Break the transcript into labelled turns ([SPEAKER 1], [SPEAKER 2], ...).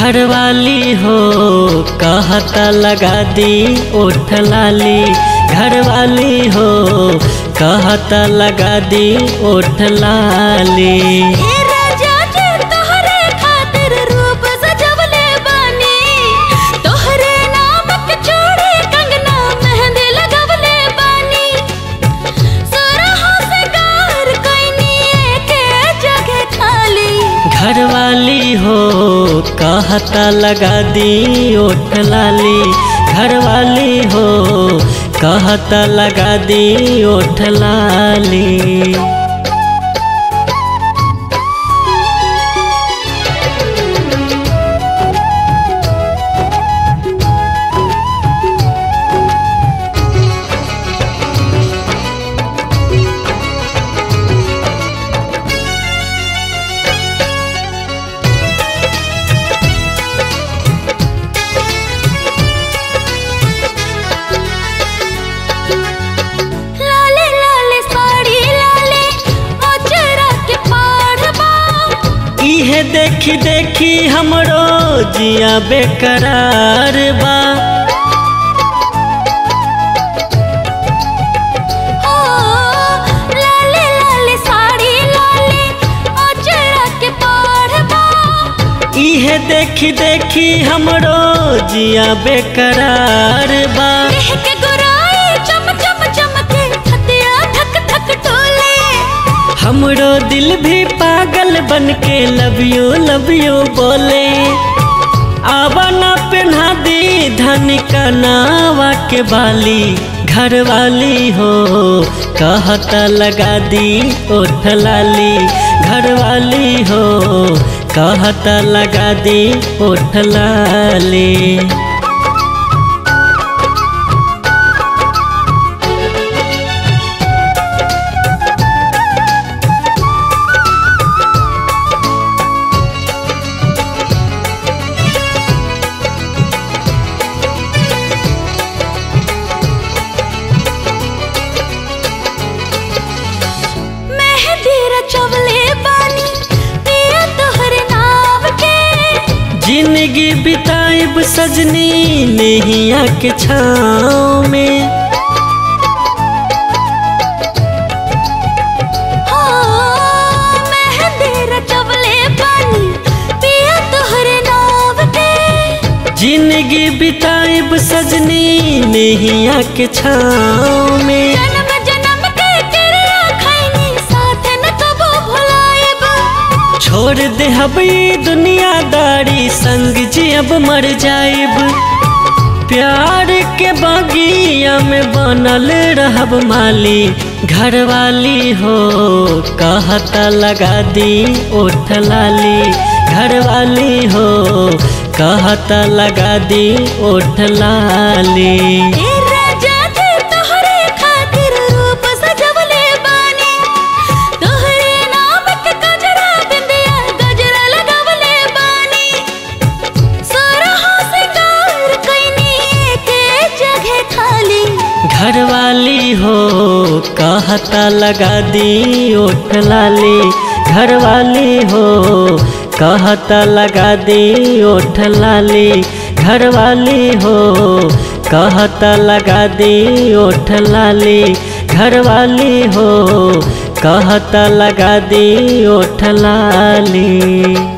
[SPEAKER 1] घरवाली हो कहता लगा दी ओठ लाली घरवाली हो कहता लगा दी ओठ लाली
[SPEAKER 2] ए राजा जी तोहरे खातिर रूप सजवले बानी तोहरे नाम के चूड़ी कंगना मेहंदी लगवले बानी सुरहो से गार कोइनी एके जगह खाली
[SPEAKER 1] घरवाली हो कहता लगा दी ओठ लाली घरवाली हो कहता लगा दी ओठ लाली
[SPEAKER 2] लाले लाले साड़ी लाले अचरा के पाढ़बा
[SPEAKER 1] इहे देखी देखी हमरो जिया बेकरार बा
[SPEAKER 2] ओ लाले लाले साड़ी लाले अचरा के पाढ़बा
[SPEAKER 1] इहे देखी देखी हमरो जिया बेकरार बा
[SPEAKER 2] देह के गोराई चम चम चमके हतिया धक धक टोले
[SPEAKER 1] हमरो दिल भी पागल बन के लव यू लव यू बोले आवा ना पहना दी धन का नावा के बाली घरवाली हो कहता लगा दी ओठ लाली घरवाली हो कहता लगा दी ओठ लाली
[SPEAKER 2] मेहंदी रचवले बानी पिया तोहरे नाम के
[SPEAKER 1] जिंदगी बिताइब सजनी नैया के छाँव में
[SPEAKER 2] हो मेहंदी रचवले बानी पिया तोहरे नाम के
[SPEAKER 1] जिंदगी बिताइब सजनी नैया के छाँव में
[SPEAKER 2] जन्म जन्म के किरिया खैनी साथ न कबो भुलाएब
[SPEAKER 1] छोड़ दे हबी दुनियादारी संग जी अब मर जाइब प्यार के बागिया में बनल रहब माली घरवाली हो कहता लगा दी ओठ लाली घरवाली हो कहता लगा दी ओठ लाली
[SPEAKER 2] ए राजा जी तोहरे खातिर रूप सजवले बानी तोहरे नाम के गजरा बिंदिया गजरा लगवले बानी सुरहो से गार कोइनी एके जगह खाली
[SPEAKER 1] घरवाली हो कहता लगा दी ओठ लाली घरवाली हो कहता लगा दी ओठ लाली घरवाली हो कहता लगा दी ओठ लाली घरवाली हो कहता लगा दी ओठ लाली